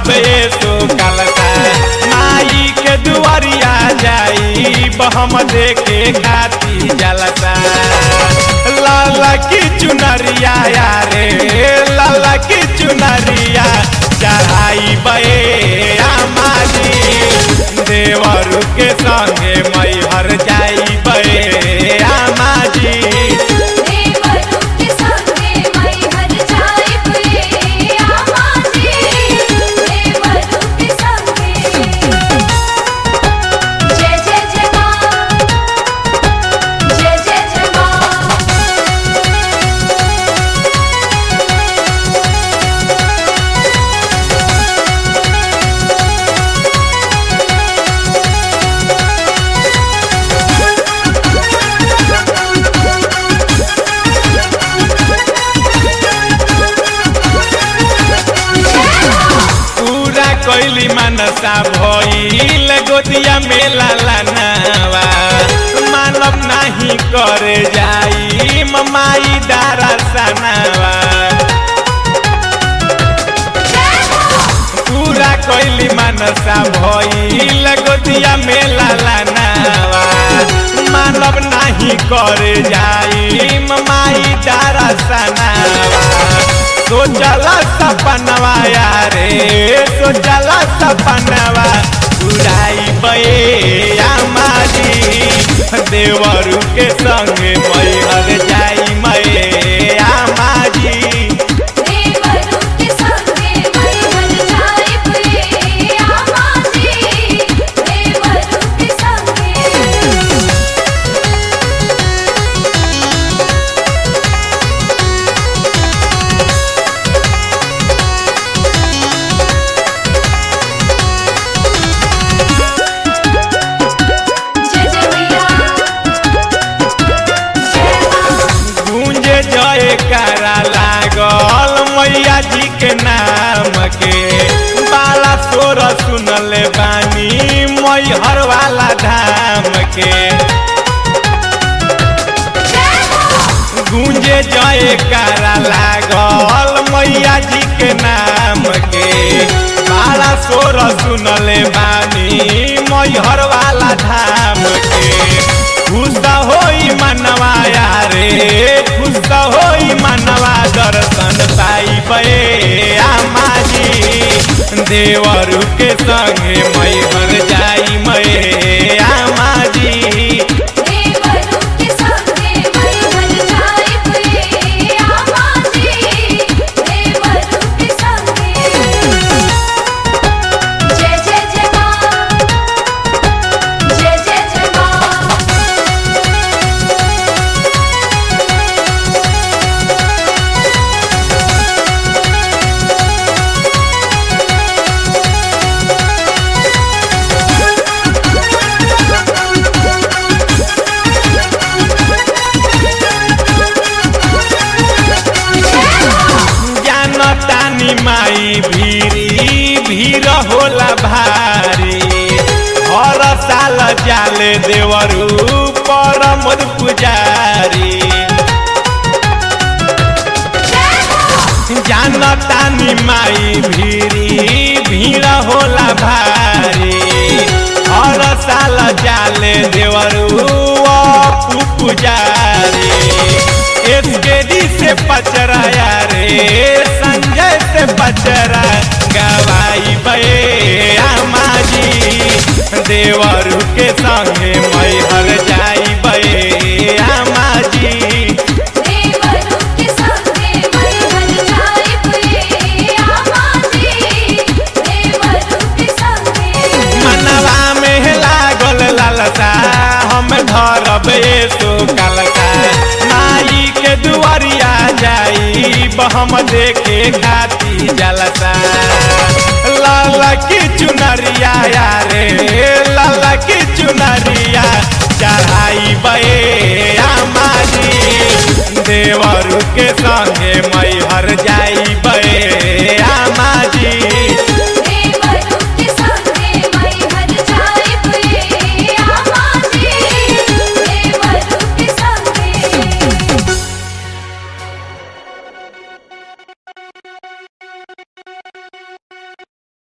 धरबे सो कलता माई के दुआरिया जाई हम देखे खाती जलता लाला की चुनरिया यारे लाला की चुनरिया चढ़ाई बे आमाजी देवरु के संगे मैहर जाई बे आमाजी देवरू के संगे मैहर जाइब रे आमाजी देवरू के संगे जय जय जय माँ जय जय जय माँ पूरा कोइली मनसा भइल गोदिया में लालानावा मानव नाही करे जाई ममाई दारा सनावा पूरा कोइली मनसा भइल गोदिया में लालानावा मानव नाही करे जाई ममाई दारा सनावा सोचला सपनवा यारे सोचला सपनवा उड़ाई बे आमाजी देवरू के संगे मैहर जाई मैं आमाजी देवरू के संगे मैहर जाइब रे आमाजी देवरू के संगे जय जय मैया जय माँ गूंजे जय करा लागल मैया जी के नाम के बाला सोर सुनले बानी मैहर वाला धाम के गूंजे जय करा लागल मैया जी के नाम के बाला सोर सुनले बानी मैहर वाला धाम के खुश होई मनवा यारे खुश होई मनवा दर्शन पाई बे आमाजी देवरू के संगे मैहर जाई मैं आमाजी देवरू के संगे मैहर जाइब रे आमाजी देवरू के संगे जय जय जय माँ जय जय जय माँ जानतानी माई भीरी भीर होला भारी हर साल जाले देवरू परम पुजारी जानतानी माई भीरी भीड़ होला भारी हर साल जाले देवरू अपू पुजारी एसकेडी से पचराया रे संजय से पचरा गवाई बे आमाजी देवरू के संगे मैहर जाई बे आमाजी देवरू के संगे मैहर जाइब रे आमाजी देवरू के संगे मनवा में लागल लालसा हम धरब सो कलसा माई के दुआरिया जाई हम देखे खाती जलसा लाला की चुनरिया यारे लाला की चुनरिया चढ़ाई बे आमाजी देवरू के संगे मैं